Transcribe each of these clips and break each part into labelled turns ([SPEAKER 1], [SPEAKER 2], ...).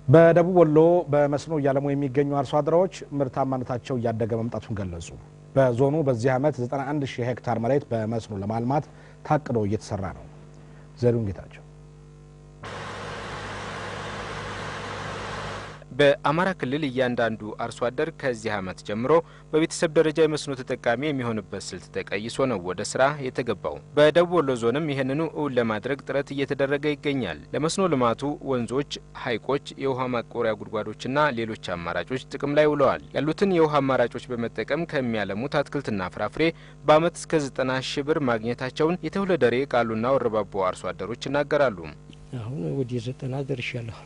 [SPEAKER 1] በደቡብ ወሎ በመስኖ እያለሙ የሚገኙ አርሶ አደሮች ምርታማነታቸው እያደገ መምጣቱን ገለጹ። በዞኑ በዚህ ዓመት 91 ሺህ ሄክታር መሬት በመስኖ ለማልማት ታቅዶ እየተሰራ ነው። ዘሪሁን ጌታቸው
[SPEAKER 2] በአማራ ክልል እያንዳንዱ አርሶ አደር ከዚህ ዓመት ጀምሮ በቤተሰብ ደረጃ የመስኖ ተጠቃሚ የሚሆንበት ስልት ተቀይሶ ነው ወደ ስራ የተገባው። በደቡብ ወሎ ዞንም ይህንኑ እውን ለማድረግ ጥረት እየተደረገ ይገኛል። ለመስኖ ልማቱ ወንዞች፣ ሐይቆች፣ የውሃ ማቆሪያ ጉድጓዶችና ሌሎች አማራጮች ጥቅም ላይ ውለዋል። ያሉትን የውሃ አማራጮች በመጠቀም ከሚያለሙት አትክልትና ፍራፍሬ በዓመት እስከ ዘጠና ሺህ ብር ማግኘታቸውን የተውለደሬ ቃሉና ወረባቦ አርሶ አደሮች ይናገራሉ።
[SPEAKER 3] አሁን ወደ ዘጠና ደርሻለሁ።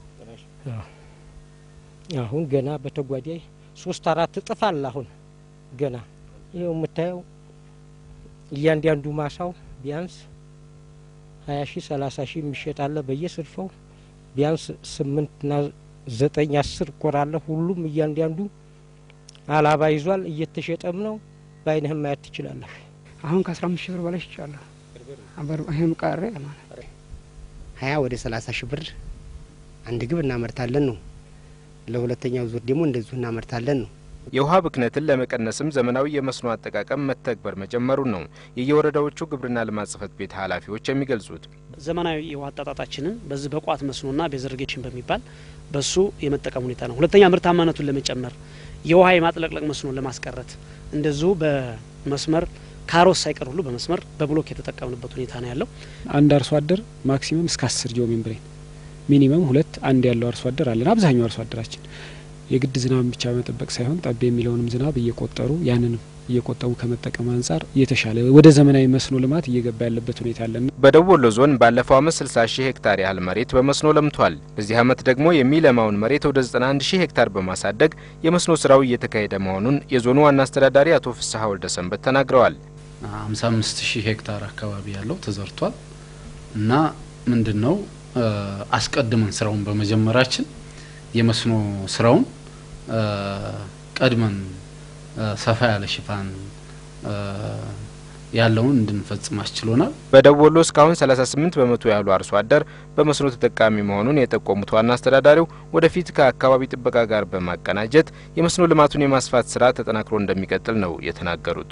[SPEAKER 3] አሁን ገና በተጓዳይ ሶስት አራት እጥፍ አለ። አሁን ገና ይኸው የምታየው እያንዳንዱ ማሳው ቢያንስ ሀያ ሺህ ሰላሳ ሺህ የሚሸጥ አለ በየስርፈው ቢያንስ ስምንትና ዘጠኝ አስር ቆራለ። ሁሉም እያንዳንዱ አላባ ይዟል። እየተሸጠም ነው። በአይንህም ማየት ትችላለህ።
[SPEAKER 4] አሁን ከአስራ አምስት ሺህ ብር በላይ ይቻለሁ። ይህም ቀረ ማለት
[SPEAKER 5] ሀያ ወደ ሰላሳ ሺህ ብር አንድ ግብ እናመርታለን ነው ለሁለተኛው ዙር ደግሞ እንደዚሁ እናመርታለን ነው።
[SPEAKER 2] የውሃ ብክነትን ለመቀነስም ዘመናዊ የመስኖ አጠቃቀም መተግበር መጀመሩን ነው የየወረዳዎቹ ግብርና ልማት ጽሕፈት ቤት ኃላፊዎች የሚገልጹት።
[SPEAKER 6] ዘመናዊ የውሃ አጣጣጣችንን በዚህ በቋት መስኖና ቤዝርጌሽን በሚባል በሱ የመጠቀም ሁኔታ ነው። ሁለተኛ ምርታማነቱን ለመጨመር የውሃ የማጥለቅለቅ መስኖን ለማስቀረት እንደዚሁ በመስመር ካሮስ ሳይቀር ሁሉ በመስመር በብሎክ የተጠቀምንበት ሁኔታ ነው ያለው።
[SPEAKER 4] አንድ አርሶ አደር ማክሲመም እስከ አስር ጂኦ ሜምብሬን ሚኒመም ሁለት አንድ ያለው አርሶ አደር አለን። አብዛኛው አርሶ አደራችን የግድ ዝናብን ብቻ መጠበቅ ሳይሆን ጠብ የሚለውንም ዝናብ እየቆጠሩ ያንንም እየቆጠቡ ከመጠቀም አንጻር የተሻለ ወደ ዘመናዊ መስኖ ልማት እየገባ ያለበት ሁኔታ አለን።
[SPEAKER 2] በደቡብ ወሎ ዞን ባለፈው ዓመት 60 ሺህ ሄክታር ያህል መሬት በመስኖ ለምቷል። በዚህ ዓመት ደግሞ የሚለማውን መሬት ወደ 91 ሺህ ሄክታር በማሳደግ የመስኖ ስራው እየተካሄደ መሆኑን የዞኑ ዋና አስተዳዳሪ አቶ ፍስሐ ወልደ ሰንበት ተናግረዋል።
[SPEAKER 7] 55 ሺህ ሄክታር አካባቢ ያለው ተዘርቷል እና ምንድን ነው አስቀድመን ስራውን በመጀመራችን የመስኖ ስራውን ቀድመን ሰፋ ያለ ሽፋን ያለውን እንድንፈጽም አስችሎናል።
[SPEAKER 2] በደቡብ ወሎ እስካሁን 38 በመቶ ያሉ አርሶ አደር በመስኖ ተጠቃሚ መሆኑን የጠቆሙት ዋና አስተዳዳሪው ወደፊት ከአካባቢ ጥበቃ ጋር በማቀናጀት የመስኖ ልማቱን የማስፋት ስራ ተጠናክሮ እንደሚቀጥል ነው የተናገሩት።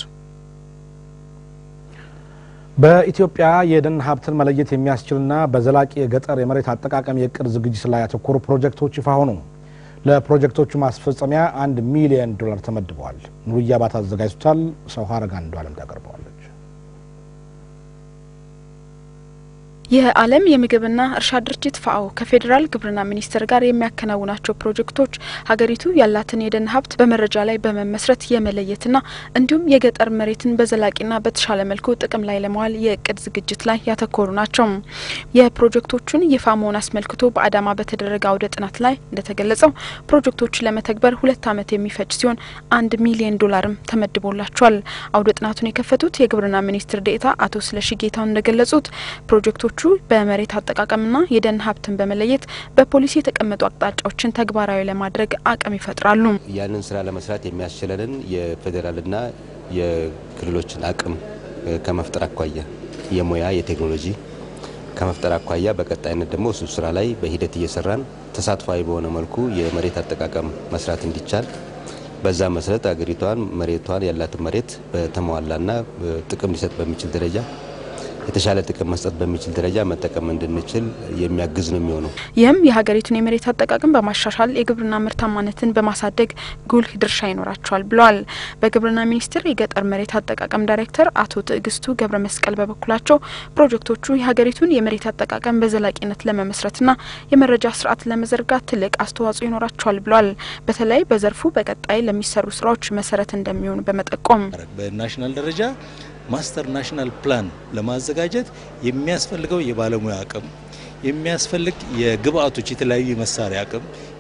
[SPEAKER 1] በኢትዮጵያ የደን ሀብትን መለየት የሚያስችልና በዘላቂ የገጠር የመሬት አጠቃቀም የእቅድ ዝግጅት ላይ ያተኮሩ ፕሮጀክቶች ይፋ ሆኑ። ለፕሮጀክቶቹ ማስፈጸሚያ አንድ ሚሊየን ዶላር ተመድበዋል። ኑርያ ባታ አዘጋጅቶታል። ሰው ሀረጋ አንዱ አለም ታቀርበዋለች።
[SPEAKER 8] የዓለም የምግብና እርሻ ድርጅት ፋኦ ከፌዴራል ግብርና ሚኒስቴር ጋር የሚያከናውናቸው ፕሮጀክቶች ሀገሪቱ ያላትን የደን ሀብት በመረጃ ላይ በመመስረት የመለየትና እንዲሁም የገጠር መሬትን በዘላቂና በተሻለ መልኩ ጥቅም ላይ ለመዋል የእቅድ ዝግጅት ላይ ያተኮሩ ናቸው። የፕሮጀክቶቹን ይፋ መሆን አስመልክቶ በአዳማ በተደረገ አውደ ጥናት ላይ እንደተገለጸው ፕሮጀክቶችን ለመተግበር ሁለት ዓመት የሚፈጅ ሲሆን አንድ ሚሊዮን ዶላርም ተመድቦላቸዋል። አውደ ጥናቱን የከፈቱት የግብርና ሚኒስትር ዴኤታ አቶ ስለሺ ጌታውን እንደገለጹት ፕሮጀክቶቹ በመሬት አጠቃቀምና የደን ሀብትን በመለየት በፖሊሲ የተቀመጡ አቅጣጫዎችን ተግባራዊ ለማድረግ አቅም ይፈጥራሉ።
[SPEAKER 9] ያንን ስራ ለመስራት የሚያስችለንን የፌዴራልና የክልሎችን አቅም ከመፍጠር አኳያ የሙያ የቴክኖሎጂ ከመፍጠር አኳያ በቀጣይነት ደግሞ እሱ ስራ ላይ በሂደት እየሰራን ተሳትፏዊ በሆነ መልኩ የመሬት አጠቃቀም መስራት እንዲቻል በዛ መሰረት አገሪቷን መሬቷን ያላትን መሬት በተሟላና ጥቅም ሊሰጥ በሚችል ደረጃ የተሻለ ጥቅም መስጠት በሚችል ደረጃ መጠቀም እንድንችል የሚያግዝ ነው የሚሆነው።
[SPEAKER 8] ይህም የሀገሪቱን የመሬት አጠቃቀም በማሻሻል የግብርና ምርታማነትን በማሳደግ ጉልህ ድርሻ ይኖራቸዋል ብለዋል። በግብርና ሚኒስቴር የገጠር መሬት አጠቃቀም ዳይሬክተር አቶ ትዕግስቱ ገብረ መስቀል በበኩላቸው ፕሮጀክቶቹ የሀገሪቱን የመሬት አጠቃቀም በዘላቂነት ለመመስረትና የመረጃ ስርዓት ለመዘርጋት ትልቅ አስተዋጽኦ ይኖራቸዋል ብለዋል። በተለይ በዘርፉ በቀጣይ ለሚሰሩ ስራዎች መሰረት እንደሚሆኑ በመጠቆም
[SPEAKER 10] በናሽናል ደረጃ ማስተር ናሽናል ፕላን ለማዘጋጀት የሚያስፈልገው የባለሙያ አቅም የሚያስፈልግ የግብአቶች የተለያዩ የመሳሪያ አቅም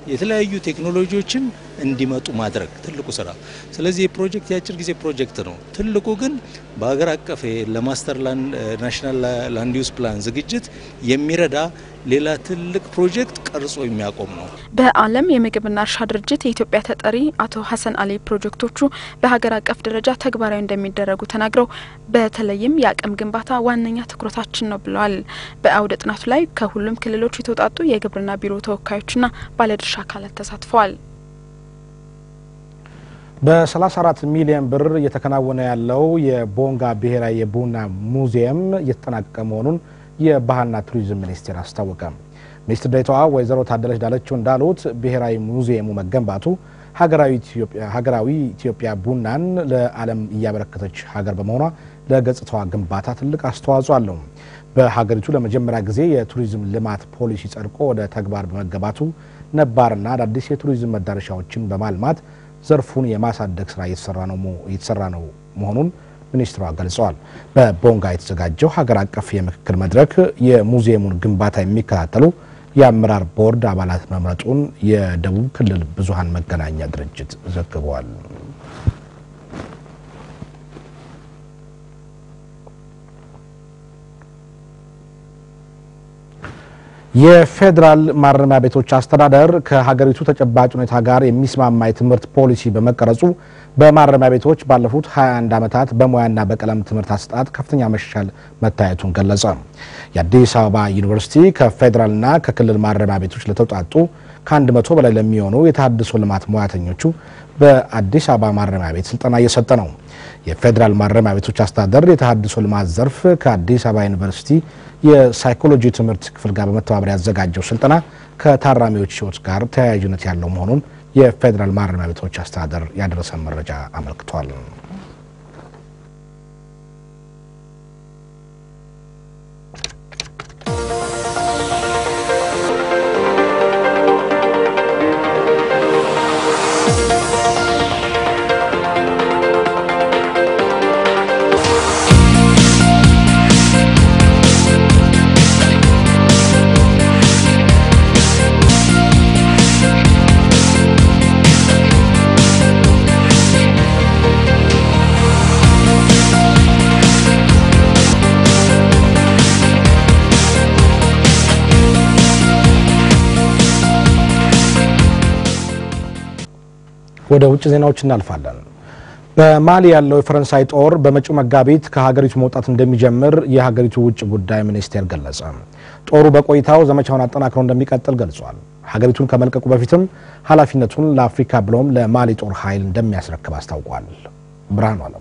[SPEAKER 10] የተለያዩ ቴክኖሎጂዎችን እንዲመጡ ማድረግ ትልቁ ስራ። ስለዚህ የፕሮጀክት የአጭር ጊዜ ፕሮጀክት ነው። ትልቁ ግን በሀገር አቀፍ ለማስተር ናሽናል ላንድ ዩዝ ፕላን ዝግጅት የሚረዳ ሌላ ትልቅ ፕሮጀክት ቀርጾ የሚያቆም ነው።
[SPEAKER 8] በዓለም የምግብና እርሻ ድርጅት የኢትዮጵያ ተጠሪ አቶ ሀሰን አሊ ፕሮጀክቶቹ በሀገር አቀፍ ደረጃ ተግባራዊ እንደሚደረጉ ተናግረው በተለይም የአቅም ግንባታ ዋነኛ ትኩረታችን ነው ብለዋል። በአውደ ጥናቱ ላይ ከሁሉም ክልሎች የተውጣጡ የግብርና ቢሮ ተወካዮችና ባለድርሻ አካላት ተሳትፈዋል።
[SPEAKER 1] በ34 ሚሊዮን ብር እየተከናወነ ያለው የቦንጋ ብሔራዊ የቡና ሙዚየም እየተጠናቀቀ መሆኑን የባህልና ቱሪዝም ሚኒስቴር አስታወቀ። ሚኒስትር ዴኤታዋ ወይዘሮ ታደለች ዳለችው እንዳሉት ብሔራዊ ሙዚየሙ መገንባቱ ሀገራዊ ኢትዮጵያ ቡናን ለዓለም እያበረከተች ሀገር በመሆኗ ለገጽታዋ ግንባታ ትልቅ አስተዋጽኦ አለው። በሀገሪቱ ለመጀመሪያ ጊዜ የቱሪዝም ልማት ፖሊሲ ጸድቆ ወደ ተግባር በመገባቱ ነባርና አዳዲስ የቱሪዝም መዳረሻዎችን በማልማት ዘርፉን የማሳደግ ስራ እየተሰራ ነው መሆኑን ሚኒስትሯ ገልጸዋል። በቦንጋ የተዘጋጀው ሀገር አቀፍ የምክክር መድረክ የሙዚየሙን ግንባታ የሚከታተሉ የአመራር ቦርድ አባላት መምረጡን የደቡብ ክልል ብዙሃን መገናኛ ድርጅት ዘግቧል። የፌዴራል ማረሚያ ቤቶች አስተዳደር ከሀገሪቱ ተጨባጭ ሁኔታ ጋር የሚስማማ የትምህርት ፖሊሲ በመቀረጹ በማረሚያ ቤቶች ባለፉት 21 ዓመታት በሙያና በቀለም ትምህርት አሰጣጥ ከፍተኛ መሻሻል መታየቱን ገለጸ። የአዲስ አበባ ዩኒቨርሲቲ ከፌዴራልና ከክልል ማረሚያ ቤቶች ለተውጣጡ ከአንድ መቶ በላይ ለሚሆኑ የተሃድሶ ልማት ሙያተኞቹ በአዲስ አበባ ማረሚያ ቤት ስልጠና እየሰጠ ነው። የፌዴራል ማረሚያ ቤቶች አስተዳደር የተሃድሶ ልማት ዘርፍ ከአዲስ አበባ ዩኒቨርሲቲ የሳይኮሎጂ ትምህርት ክፍል ጋር በመተባበር ያዘጋጀው ስልጠና ከታራሚዎች ሕይወት ጋር ተያያዥነት ያለው መሆኑን የፌዴራል ማረሚያ ቤቶች አስተዳደር ያደረሰን መረጃ አመልክቷል። ወደ ውጭ ዜናዎች እናልፋለን። በማሊ ያለው የፈረንሳይ ጦር በመጪው መጋቢት ከሀገሪቱ መውጣት እንደሚጀምር የሀገሪቱ ውጭ ጉዳይ ሚኒስቴር ገለጸ። ጦሩ በቆይታው ዘመቻውን አጠናክሮ እንደሚቀጥል ገልጿል። ሀገሪቱን ከመልቀቁ በፊትም ኃላፊነቱን ለአፍሪካ ብሎም ለማሊ ጦር ኃይል እንደሚያስረክብ አስታውቋል። ብርሃኑ አለሙ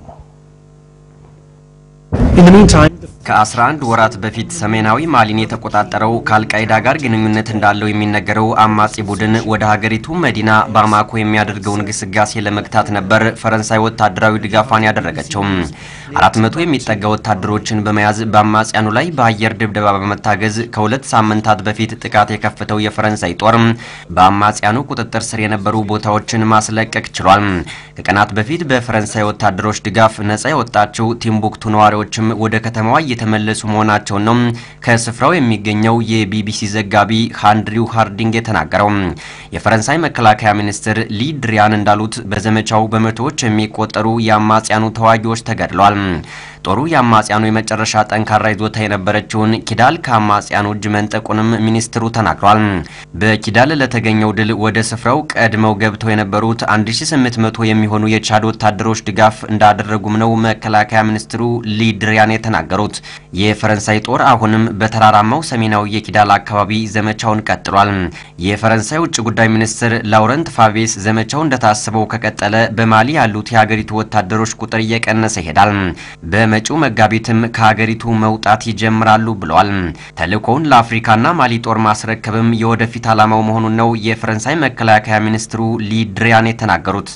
[SPEAKER 11] ከ11 ወራት በፊት ሰሜናዊ ማሊን የተቆጣጠረው ከአልቃይዳ ጋር ግንኙነት እንዳለው የሚነገረው አማጺ ቡድን ወደ ሀገሪቱ መዲና ባማኮ የሚያደርገውን ግስጋሴ ለመግታት ነበር ፈረንሳይ ወታደራዊ ድጋፏን ያደረገችው። አራት መቶ የሚጠጋ ወታደሮችን በመያዝ በአማጽያኑ ላይ በአየር ድብደባ በመታገዝ ከሁለት ሳምንታት በፊት ጥቃት የከፈተው የፈረንሳይ ጦር በአማጽያኑ ቁጥጥር ስር የነበሩ ቦታዎችን ማስለቀቅ ችሏል። ከቀናት በፊት በፈረንሳይ ወታደሮች ድጋፍ ነጻ የወጣችው ቲምቡክቱ ነዋሪዎችም ወደ ከተማዋ እየተመለሱ መሆናቸውን ነው ከስፍራው የሚገኘው የቢቢሲ ዘጋቢ ሃንድሪው ሃርዲንግ የተናገረው። የፈረንሳይ መከላከያ ሚኒስትር ሊ ድሪያን እንዳሉት በዘመቻው በመቶዎች የሚቆጠሩ የአማጽያኑ ተዋጊዎች ተገድለዋል። ጦሩ የአማጽያኑ የመጨረሻ ጠንካራ ይዞታ የነበረችውን ኪዳል ከአማጽያኑ እጅ መንጠቁንም ሚኒስትሩ ተናግሯል። በኪዳል ለተገኘው ድል ወደ ስፍራው ቀድመው ገብተው የነበሩት 1800 የሚሆኑ የቻድ ወታደሮች ድጋፍ እንዳደረጉም ነው መከላከያ ሚኒስትሩ ሊ ድሪያን የተናገሩት። የፈረንሳይ ጦር አሁንም በተራራማው ሰሜናዊ የኪዳል አካባቢ ዘመቻውን ቀጥሏል። የፈረንሳይ ውጭ ጉዳይ ሚኒስትር ላውረንት ፋቤስ ዘመቻው እንደታሰበው ከቀጠለ በማሊ ያሉት የሀገሪቱ ወታደሮች ቁጥር እየቀነሰ ይሄዳል በመጪው መጋቢትም ከሀገሪቱ መውጣት ይጀምራሉ ብለዋል። ተልእኮውን ለአፍሪካና ማሊ ጦር ማስረከብም የወደፊት ዓላማው መሆኑን ነው የፈረንሳይ መከላከያ ሚኒስትሩ ሊ ድሪያን የተናገሩት።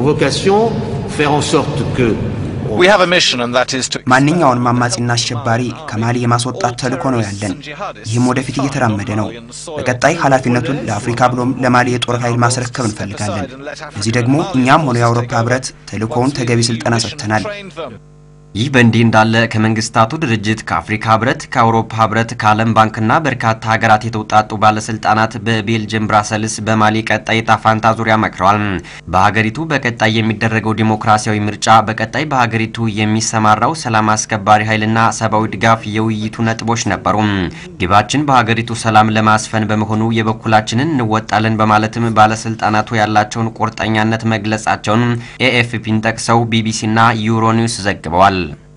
[SPEAKER 12] ማንኛውንም አማጺና አሸባሪ ከማሊ የማስወጣት ተልእኮ ነው ያለን። ይህም ወደፊት እየተራመደ ነው። በቀጣይ ኃላፊነቱን ለአፍሪካ ብሎም ለማሊ የጦር ኃይል ማስረከብ እንፈልጋለን። ለዚህ ደግሞ እኛም ሆነ የአውሮፓ ሕብረት ተልእኮውን ተገቢ ስልጠና ሰጥተናል።
[SPEAKER 11] ይህ በእንዲህ እንዳለ ከመንግስታቱ ድርጅት ከአፍሪካ ህብረት፣ ከአውሮፓ ህብረት፣ ከዓለም ባንክና በርካታ ሀገራት የተውጣጡ ባለስልጣናት በቤልጅየም ብራሰልስ በማሊ ቀጣይ ዕጣ ፈንታ ዙሪያ መክረዋል። በሀገሪቱ በቀጣይ የሚደረገው ዲሞክራሲያዊ ምርጫ፣ በቀጣይ በሀገሪቱ የሚሰማራው ሰላም አስከባሪ ኃይልና ሰብአዊ ድጋፍ የውይይቱ ነጥቦች ነበሩ። ግባችን በሀገሪቱ ሰላም ለማስፈን በመሆኑ የበኩላችንን እንወጣለን በማለትም ባለስልጣናቱ ያላቸውን ቁርጠኛነት መግለጻቸውን ኤኤፍፒን ጠቅሰው ቢቢሲና ዩሮኒውስ ዘግበዋል።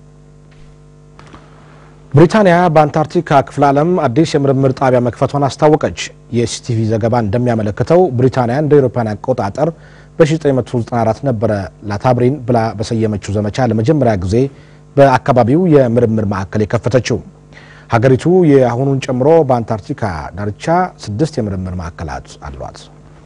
[SPEAKER 1] ብሪታንያ በአንታርክቲካ ክፍለ ዓለም አዲስ የምርምር ጣቢያ መክፈቷን አስታወቀች። የሲቲቪ ዘገባ እንደሚያመለክተው ብሪታንያ እንደ አውሮፓውያን አቆጣጠር በ1994 ነበረ ላታብሪን ብላ በሰየመችው ዘመቻ ለመጀመሪያ ጊዜ በአካባቢው የምርምር ማዕከል የከፈተችው። ሀገሪቱ የአሁኑን ጨምሮ በአንታርክቲካ ዳርቻ ስድስት የምርምር ማዕከላት አሏት።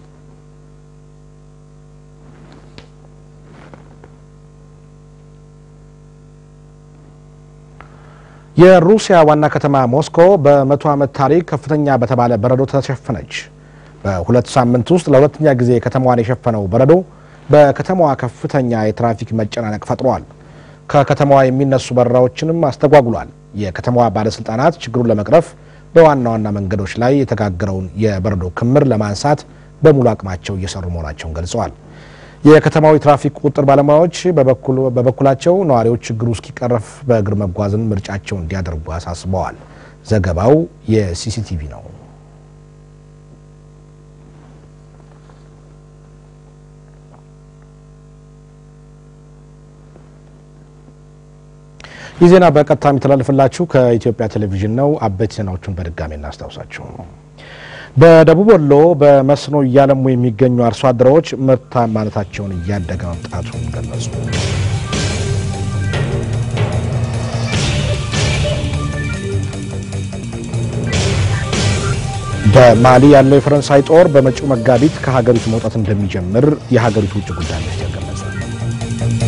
[SPEAKER 1] የሩሲያ ዋና ከተማ ሞስኮ በመቶ ዓመት ታሪክ ከፍተኛ በተባለ በረዶ ተሸፈነች። በሁለት ሳምንት ውስጥ ለሁለተኛ ጊዜ ከተማዋን የሸፈነው በረዶ በከተማዋ ከፍተኛ የትራፊክ መጨናነቅ ፈጥሯል። ከከተማዋ የሚነሱ በረራዎችንም አስተጓጉሏል። የከተማዋ ባለስልጣናት ችግሩን ለመቅረፍ በዋና ዋና መንገዶች ላይ የተጋገረውን የበረዶ ክምር ለማንሳት በሙሉ አቅማቸው እየሰሩ መሆናቸውን ገልጸዋል። የከተማው የትራፊክ ቁጥጥር ባለሙያዎች በበኩላቸው ነዋሪዎች ችግሩ እስኪቀረፍ በእግር መጓዝን ምርጫቸው እንዲያደርጉ አሳስበዋል። ዘገባው የሲሲቲቪ ነው። ይህ ዜና በቀጥታ የሚተላለፍላችሁ ከኢትዮጵያ ቴሌቪዥን ነው። አበይት ዜናዎቹን በድጋሚ እናስታውሳችሁ። በደቡብ ወሎ በመስኖ እያለሙ የሚገኙ አርሶ አደሮች ምርታማነታቸውን እያደገ መምጣቱን ገለጹ። በማሊ ያለው የፈረንሳይ ጦር በመጪው መጋቢት ከሀገሪቱ መውጣት እንደሚጀምር የሀገሪቱ ውጭ ጉዳይ ሚኒስቴር ገለጸ።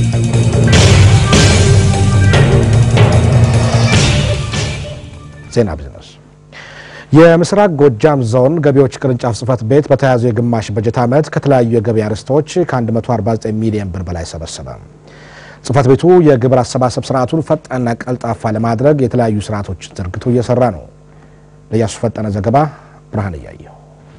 [SPEAKER 1] ዜና ቢዝነስ የምስራቅ ጎጃም ዞን ገቢዎች ቅርንጫፍ ጽህፈት ቤት በተያዘው የግማሽ በጀት ዓመት ከተለያዩ የገቢ አርዕስቶች ከ149 ሚሊዮን ብር በላይ ሰበሰበ። ጽህፈት ቤቱ የግብር አሰባሰብ ስርዓቱን ፈጣንና ቀልጣፋ ለማድረግ የተለያዩ ስርዓቶችን ዘርግቶ እየሰራ ነው። ለያሱ ፈጠነ ዘገባ ብርሃን እያየው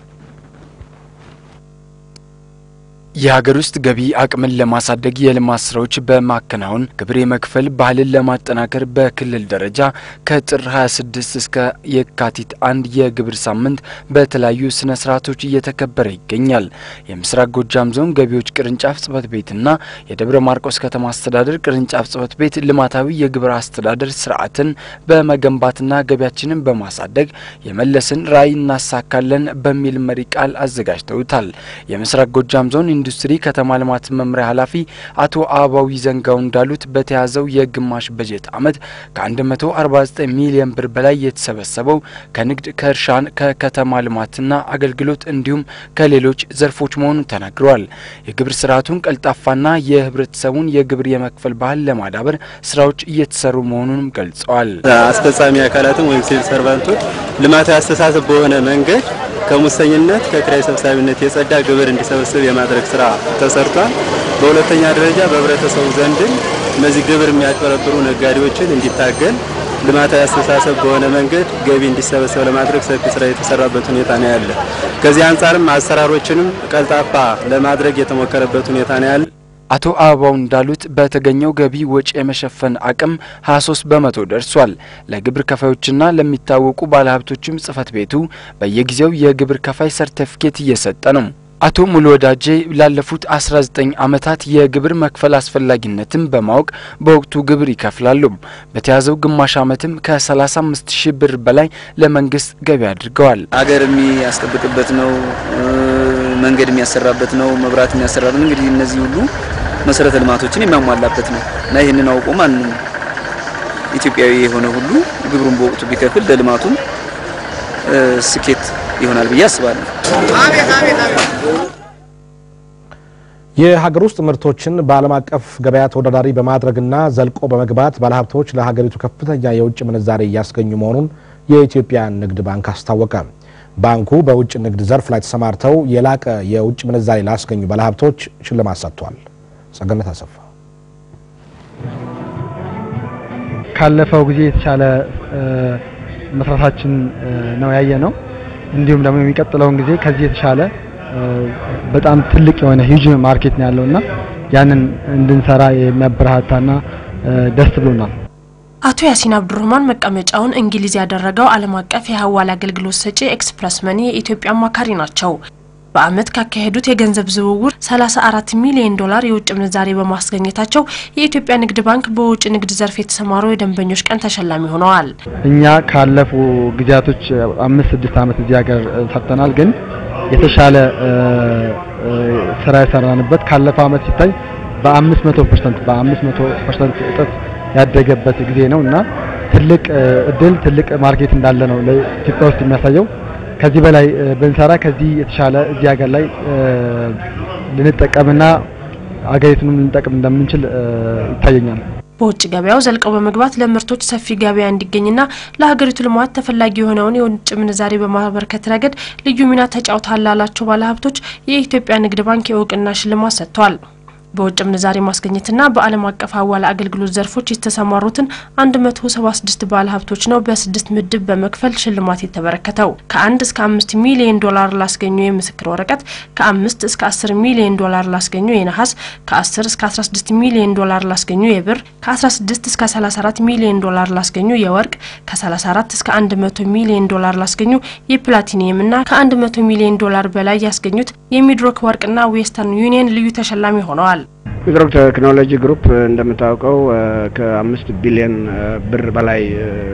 [SPEAKER 13] የሀገር ውስጥ ገቢ አቅምን ለማሳደግ የልማት ስራዎች በማከናወን ግብር የመክፈል ባህልን ለማጠናከር በክልል ደረጃ ከጥር 26 እስከ የካቲት አንድ የግብር ሳምንት በተለያዩ ስነ ስርዓቶች እየተከበረ ይገኛል። የምስራቅ ጎጃም ዞን ገቢዎች ቅርንጫፍ ጽህፈት ቤትና የደብረ ማርቆስ ከተማ አስተዳደር ቅርንጫፍ ጽህፈት ቤት ልማታዊ የግብር አስተዳደር ስርዓትን በመገንባትና ገቢያችንን በማሳደግ የመለስን ራዕይ እናሳካለን በሚል መሪ ቃል አዘጋጅተውታል። የምስራቅ ጎጃም ዞን ኢንዱስትሪ ከተማ ልማት መምሪያ ኃላፊ አቶ አበባዊ ዘንጋው እንዳሉት በተያዘው የግማሽ በጀት ዓመት ከ149 ሚሊዮን ብር በላይ የተሰበሰበው ከንግድ፣ ከእርሻን፣ ከከተማ ልማትና አገልግሎት እንዲሁም ከሌሎች ዘርፎች መሆኑን ተናግረዋል። የግብር ስርዓቱን ቀልጣፋና የህብረተሰቡን የግብር የመክፈል ባህል ለማዳበር ስራዎች እየተሰሩ መሆኑንም ገልጸዋል።
[SPEAKER 14] አስፈጻሚ አካላትም ወይም ሲቪል ሰርቫንቶች ልማታዊ አስተሳሰብ በሆነ መንገድ ከሙሰኝነት ከኪራይ ሰብሳቢነት የጸዳ ግብር እንዲሰበስብ የማድረግ ስራ ተሰርቷል። በሁለተኛ ደረጃ በህብረተሰቡ ዘንድም እነዚህ ግብር የሚያጭበረብሩ ነጋዴዎችን እንዲታገል ልማታዊ አስተሳሰብ በሆነ መንገድ ገቢ እንዲሰበሰብ ለማድረግ ሰፊ ስራ የተሰራበት ሁኔታ ነው ያለ። ከዚህ አንጻርም አሰራሮችንም ቀልጣፋ ለማድረግ የተሞከረበት ሁኔታ ነው ያለ።
[SPEAKER 13] አቶ አበባው እንዳሉት በተገኘው ገቢ ወጪ የመሸፈን አቅም 23 በመቶ ደርሷል። ለግብር ከፋዮችና ለሚታወቁ ባለሀብቶችም ጽህፈት ቤቱ በየጊዜው የግብር ከፋይ ሰርተፊኬት እየሰጠ ነው። አቶ ሙሉ ወዳጄ ላለፉት 19 ዓመታት የግብር መክፈል አስፈላጊነትን በማወቅ በወቅቱ ግብር ይከፍላሉ። በተያዘው ግማሽ ዓመትም ከ35 ሺህ ብር በላይ ለመንግስት ገቢ አድርገዋል።
[SPEAKER 15] አገር የሚያስጠብቅበት ነው፣ መንገድ የሚያሰራበት ነው፣ መብራት የሚያሰራበት እንግዲህ እነዚህ ሁሉ መሰረተ ልማቶችን የሚያሟላበት ነው እና ይህንን አውቆ ማንም ኢትዮጵያዊ የሆነ ሁሉ ግብሩን በወቅቱ ቢከፍል ለልማቱም ስኬት ይሆናል ብዬ አስባለሁ።
[SPEAKER 1] የሀገር ውስጥ ምርቶችን በዓለም አቀፍ ገበያ ተወዳዳሪ በማድረግና ዘልቆ በመግባት ባለሀብቶች ለሀገሪቱ ከፍተኛ የውጭ ምንዛሬ እያስገኙ መሆኑን የኢትዮጵያ ንግድ ባንክ አስታወቀ። ባንኩ በውጭ ንግድ ዘርፍ ላይ ተሰማርተው የላቀ የውጭ ምንዛሬ ላስገኙ ባለሀብቶች ሽልማት ሰጥቷል። ጸገነት አሰፋ
[SPEAKER 16] ካለፈው ጊዜ የተሻለ መስራታችን ነው ያየ ነው። እንዲሁም ደግሞ የሚቀጥለውን ጊዜ ከዚህ የተሻለ በጣም ትልቅ የሆነ ሂውጅ ማርኬት ነው ያለውና ያንን እንድንሰራ የሚያበረታታና ደስ ብሎናል።
[SPEAKER 17] አቶ ያሲን አብዱረህማን መቀመጫውን እንግሊዝ ያደረገው ዓለም አቀፍ የሀዋላ አገልግሎት ሰጪ ኤክስፕረስ መኒ የኢትዮጵያ አማካሪ ናቸው። በአመት ካካሄዱት የገንዘብ ዝውውር 34 ሚሊዮን ዶላር የውጭ ምንዛሬ በማስገኘታቸው የኢትዮጵያ ንግድ ባንክ በውጭ ንግድ ዘርፍ የተሰማሩ የደንበኞች ቀን ተሸላሚ ሆነዋል።
[SPEAKER 16] እኛ ካለፉ ጊዜያቶች አምስት ስድስት ዓመት እዚህ ሀገር ሰርተናል። ግን የተሻለ ስራ የሰራንበት ካለፈው አመት ሲታይ በአምስት መቶ ፐርሰንት በአምስት መቶ ፐርሰንት እጥፍ ያደገበት ጊዜ ነው እና ትልቅ እድል ትልቅ ማርኬት እንዳለ ነው ለኢትዮጵያ ውስጥ የሚያሳየው። ከዚህ በላይ ብንሰራ ከዚህ የተሻለ እዚህ ሀገር ላይ ልንጠቀምና አገሪቱንም ልንጠቅም እንደምንችል ይታየኛል።
[SPEAKER 17] በውጭ ገበያው ዘልቀው በመግባት ለምርቶች ሰፊ ገበያ እንዲገኝና ለሀገሪቱ ልማት ተፈላጊ የሆነውን የውጭ ምንዛሬ በማበርከት ረገድ ልዩ ሚና ተጫውተዋል ላላቸው ባለሀብቶች የኢትዮጵያ ንግድ ባንክ የእውቅና ሽልማት ሰጥቷል። በውጭ ምንዛሬ ማስገኘትና በዓለም አቀፍ ሀዋላ አገልግሎት ዘርፎች የተሰማሩትን 176 ባለ ሀብቶች ነው በስድስት ምድብ በመክፈል ሽልማት የተበረከተው። ከአንድ እስከ አምስት ሚሊዮን ዶላር ላስገኙ የምስክር ወረቀት፣ ከአምስት እስከ 10 ሚሊዮን ዶላር ላስገኙ የነሐስ፣ ከ10 እስከ 16 ሚሊዮን ዶላር ላስገኙ የብር፣ ከ16 እስከ 34 ሚሊዮን ዶላር ላስገኙ የወርቅ፣ ከ34 እስከ 100 ሚሊዮን ዶላር ላስገኙ የፕላቲኒየም እና ከ100 ሚሊዮን ዶላር በላይ ያስገኙት የሚድሮክ ወርቅና ዌስተርን ዩኒየን ልዩ ተሸላሚ ሆነዋል።
[SPEAKER 18] ሚድሮክ ቴክኖሎጂ ግሩፕ እንደምታውቀው ከአምስት ቢሊዮን ብር በላይ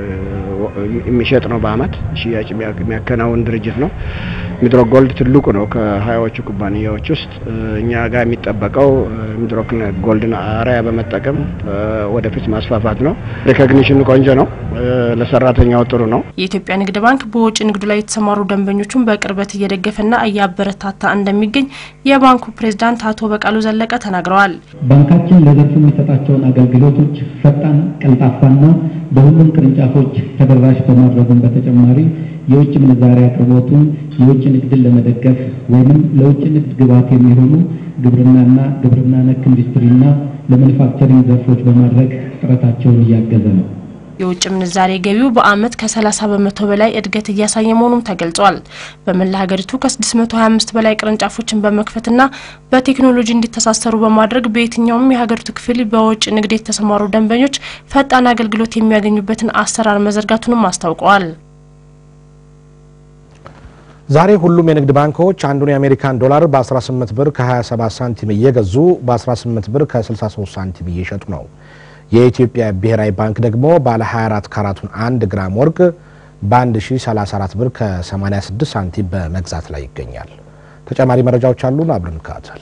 [SPEAKER 18] የሚሸጥ ነው። በአመት ሽያጭ የሚያከናውን ድርጅት ነው። ሚድሮክ ጎልድ ትልቁ ነው ከሀያዎቹ ኩባንያዎች ውስጥ። እኛ ጋር የሚጠበቀው ሚድሮክ ጎልድን አርአያ በመጠቀም ወደፊት ማስፋፋት ነው። ሪኮግኒሽኑ ቆንጆ ነው። ለሰራተኛው ጥሩ ነው።
[SPEAKER 17] የኢትዮጵያ ንግድ ባንክ በውጭ ንግዱ ላይ የተሰማሩ ደንበኞቹን በቅርበት እየደገፈና እያበረታታ እንደሚገኝ የባንኩ ፕሬዝዳንት አቶ በቃሉ ዘለቀ ተናግረዋል።
[SPEAKER 19] ባንካችን ለዘርፉ የሚሰጣቸውን አገልግሎቶች ፈጣን፣ ቀልጣፋና በሁሉም ቅርንጫፎች ተደራሽ በማድረጉም በተጨማሪ የውጭ ምንዛሪ አቅርቦቱን የውጭ ንግድን ለመደገፍ ወይም ለውጭ ንግድ ግብዓት የሚሆኑ ግብርናና ግብርና ነክ ኢንዱስትሪና ለማኑፋክቸሪንግ ዘርፎች በማድረግ ጥረታቸውን እያገዘ ነው።
[SPEAKER 17] የውጭ ምንዛሬ ገቢው በአመት ከ30 በመቶ በላይ እድገት እያሳየ መሆኑም ተገልጿል። በመላ ሀገሪቱ ከ625 በላይ ቅርንጫፎችን በመክፈትና በቴክኖሎጂ እንዲተሳሰሩ በማድረግ በየትኛውም የሀገሪቱ ክፍል በውጭ ንግድ የተሰማሩ ደንበኞች ፈጣን አገልግሎት የሚያገኙበትን አሰራር መዘርጋቱንም አስታውቀዋል።
[SPEAKER 1] ዛሬ ሁሉም የንግድ ባንኮች አንዱን የአሜሪካን ዶላር በ18 ብር ከ27 ሳንቲም እየገዙ በ18 ብር ከ63 ሳንቲም እየሸጡ ነው። የኢትዮጵያ ብሔራዊ ባንክ ደግሞ ባለ 24 ካራቱን 1 ግራም ወርቅ በ1034 ብር ከ86 ሳንቲም በመግዛት ላይ ይገኛል። ተጨማሪ መረጃዎች አሉን፣ አብረን እንከታተል።